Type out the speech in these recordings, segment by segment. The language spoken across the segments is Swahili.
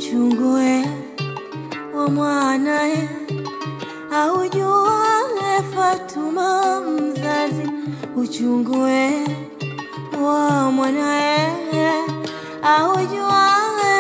uchungue wa mwanae aujuae Fatuma mzazi, uchungue wa mwanae aujuae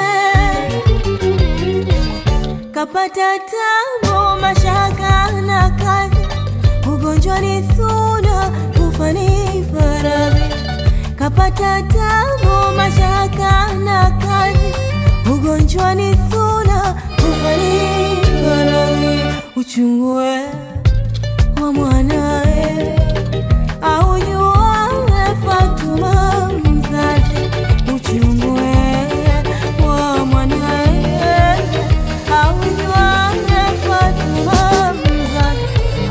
kapata tabu, mashaka na kazi, ugonjwa ni suna, kufa ni faradhi. Kapata tabu, mashaka na kazi, ugonjwa ni suna, kufa ni faradhi. Uchungue wa mwanae aujuae Fatuma mzazi, uchungue wa mwanae aujuae Fatuma mzazi.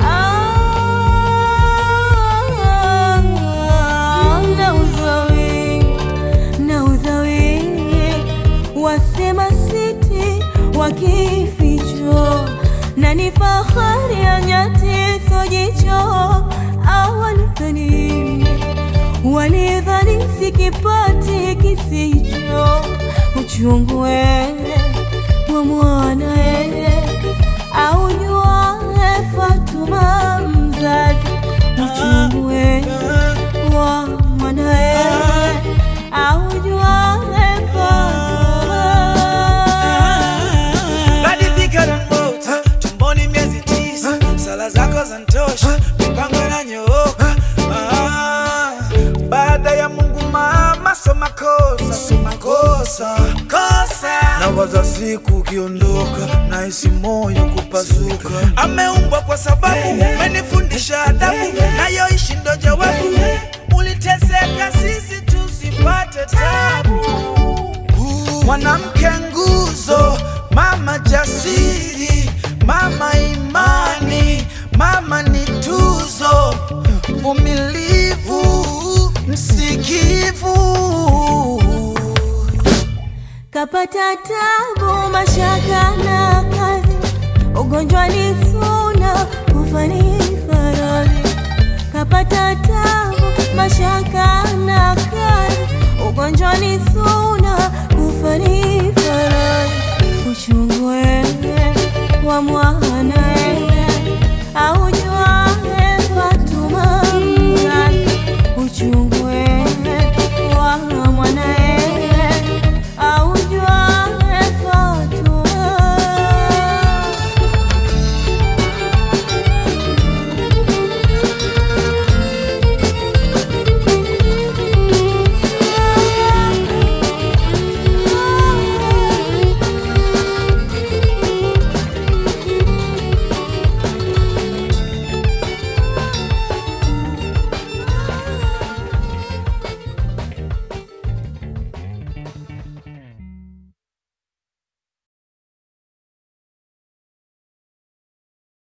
Ah, nauza wingi, nauza wingi, wasema siti wakificho na ni fahari ya nyati sojicho awalidhani walidhani sikipati kisicho uchungue wa mwanae aujuae Fatuma mzazi uchungue wa mwanae aujuae Fatuma Badilika na mota tumboni miezi tisa, sala zako zantosha, mipango inanyooka. Ah, baada ya Mungu mama, so makosa, so makosa kosa. Nawaza siku ukiondoka, nahisi moyo kupasuka. Ameumbwa kwa sababu umenifundisha adabu, nayoishi ndo jawabu. Uliteseka sisi tusipate tabu mwanamke nguzo, mama jasiri, mama imani, mama ni tuzo, mvumilivu, msikivu. kapata tabu, mashaka na kazi, ugonjwa ni suna, kufa ni faradhi. Kapata tabu, mashaka na kazi, ugonjwa ni suna, kufa ni faradhi. Uchungu